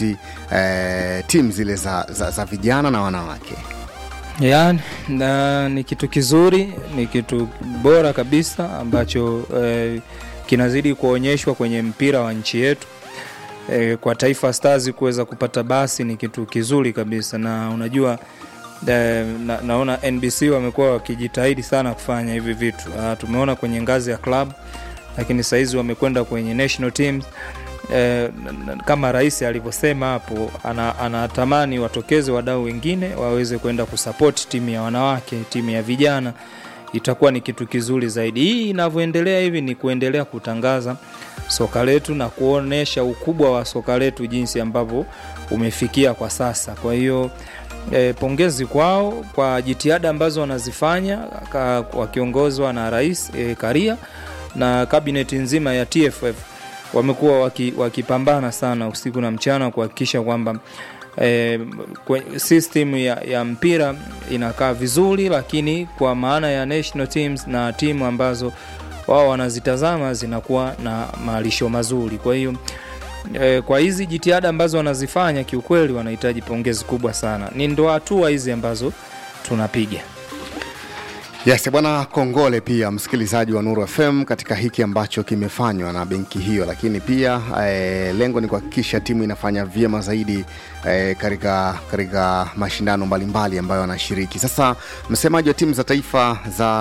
kusapoti eh, timu zile za, za, za vijana na wanawake ya na, ni kitu kizuri ni kitu bora kabisa ambacho eh, kinazidi kuonyeshwa kwenye mpira wa nchi yetu eh, kwa taifa stars kuweza kupata basi ni kitu kizuri kabisa na unajua eh, na, naona nbc wamekuwa wakijitahidi sana kufanya hivi vitu uh, tumeona kwenye ngazi ya club lakini sahizi wamekwenda kwenye national teams eh, n- n- kama rais alivyosema hapo ana- anatamani watokeze wadau wengine waweze kwenda kusapoti timu ya wanawake timu ya vijana itakuwa ni kitu kizuri zaidi hii inavyoendelea hivi ni kuendelea kutangaza soka letu na kuonyesha ukubwa wa soka letu jinsi ambavyo umefikia kwa sasa kwa hiyo e, pongezi kwao kwa jitihada ambazo wanazifanya ka- wakiongozwa na rais e, karia na kabineti nzima ya tff wamekuwa waki- wakipambana sana usiku na mchana kuhakikisha kwamba eh, kwe- system ya, ya mpira inakaa vizuri lakini kwa maana ya national teams na timu ambazo wao wanazitazama zinakuwa na malisho mazuri kwa hiyo eh, kwa hizi jitihada ambazo wanazifanya kiukweli wanahitaji pongezi kubwa sana ni ndo hatua hizi ambazo tunapiga Yes, bwana Kongole pia msikilizaji wa Nuru FM katika hiki ambacho kimefanywa na benki hiyo, lakini pia eh, lengo ni kuhakikisha timu inafanya vyema zaidi eh, katika katika mashindano mbalimbali ambayo wanashiriki. Sasa msemaji wa timu za taifa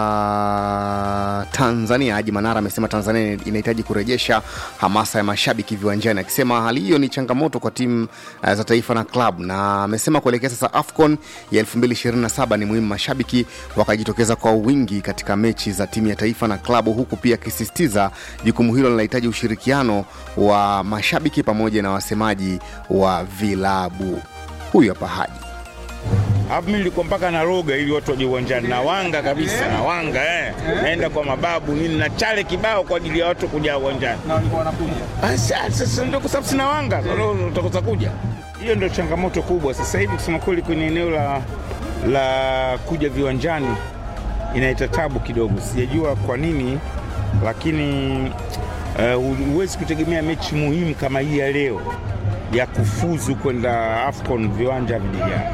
za Tanzania Haji Manara amesema Tanzania inahitaji kurejesha hamasa ya mashabiki viwanjani, akisema hali hiyo ni changamoto kwa timu eh, za taifa na club, na amesema kuelekea sasa AFCON ya 2027 ni muhimu mashabiki wakajitokeza kwa wingi katika mechi za timu ya taifa na klabu, huku pia akisisitiza jukumu hilo linahitaji ushirikiano wa mashabiki pamoja na wasemaji wa vilabu. Huyu hapa Haji. Alafu mimi nilikuwa mpaka na roga ili watu waje uwanjani na wanga kabisa na wanga eh. Naenda kwa mababu nini na chale kibao kwa ajili ya watu kuja uwanjani. na walikuwa wanakuja. Ah, sa- Sasa ndio kwa sababu sina wanga, ndio utakosa kuja. Hiyo ndio changamoto kubwa sasa hivi, kusema kweli, kwenye eneo la la kuja viwanjani inaita tabu kidogo. Sijajua kwa nini, lakini uh, huwezi kutegemea mechi muhimu kama hii ya leo ya kufuzu kwenda AFCON viwanja vijijaa.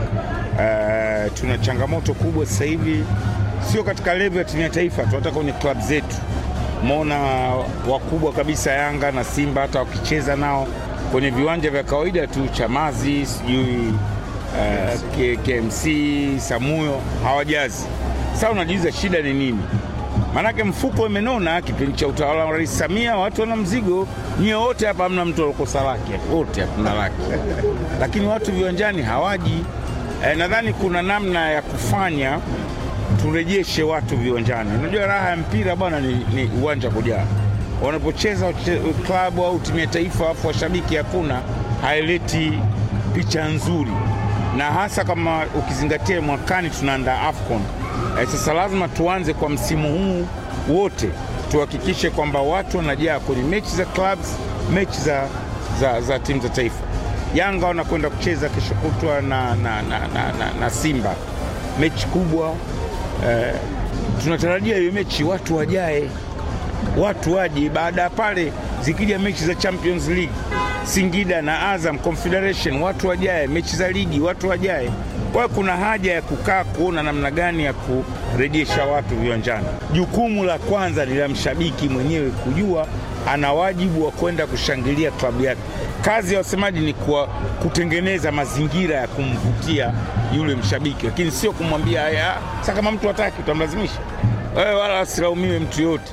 Uh, tuna changamoto kubwa sasa hivi, sio katika level ya timu ya taifa tu, hata kwenye klabu zetu umeona wakubwa kabisa Yanga na Simba hata wakicheza nao kwenye viwanja vya kawaida tu, Chamazi sijui uh, K- KMC Samuyo hawajazi. Sasa unajiuliza shida ni nini? Maanake mfuko imenona. Kipindi cha utawala wa Rais Samia watu wana mzigo, nyie wote hapa hamna mtu alokosa laki, wote hakuna laki, lakini watu viwanjani hawaji. E, nadhani kuna namna ya kufanya turejeshe watu viwanjani. Unajua raha ya mpira bwana ni, ni uwanja kujaa. Wanapocheza wache- klabu au timu ya taifa afu washabiki hakuna, haileti picha nzuri, na hasa kama ukizingatia mwakani tunaandaa AFCON. Eh, sasa lazima tuanze kwa msimu huu wote tuhakikishe kwamba watu wanajaa kwenye mechi za clubs, mechi za, za, za timu za taifa. Yanga wanakwenda kucheza kesho kutwa na, na, na, na, na, na Simba, mechi kubwa eh, tunatarajia hiyo mechi watu wajae, watu waje. Baada ya pale zikija mechi za Champions League, Singida na Azam Confederation, watu wajae, mechi za ligi watu wajae. Kwa hiyo kuna haja ya kukaa kuona namna gani ya kurejesha watu viwanjani. Jukumu la kwanza ni la mshabiki mwenyewe kujua ana wajibu wa kwenda kushangilia klabu yake. Kazi ya wasemaji ni kuwa, kutengeneza mazingira ya kumvutia yule mshabiki, lakini sio kumwambia haya. Sasa kama mtu hataki, utamlazimisha wewe, wala asilaumiwe mtu yoyote.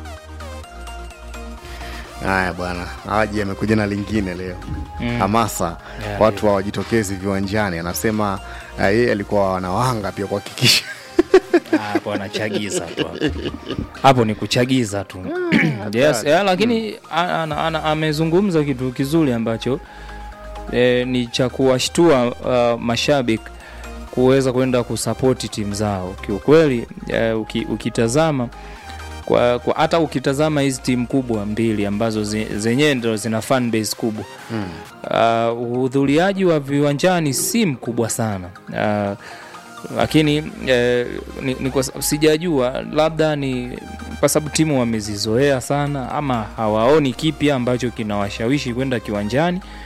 Haya bwana, Haji amekuja na lingine leo Mm. hamasa Yeah, watu hawajitokezi viwanjani. Anasema uh, yeye alikuwa wanawanga pia kuhakikisha hapo anachagiza tu hapo. hapo ni kuchagiza tu yes, yeah, lakini a- ana- ana- amezungumza kitu kizuri ambacho e, ni cha kuwashtua uh, mashabiki kuweza kwenda kusapoti timu zao kiukweli. E, uki, ukitazama kwa, kwa hata ukitazama hizi timu kubwa mbili ambazo zi, zenyewe ndo zina fan base kubwa uh, uhudhuriaji wa viwanjani si mkubwa sana uh, lakini eh, ni, ni kwa, sa- sijajua labda ni kwa sababu timu wamezizoea sana ama hawaoni kipya ambacho kinawashawishi kwenda kiwanjani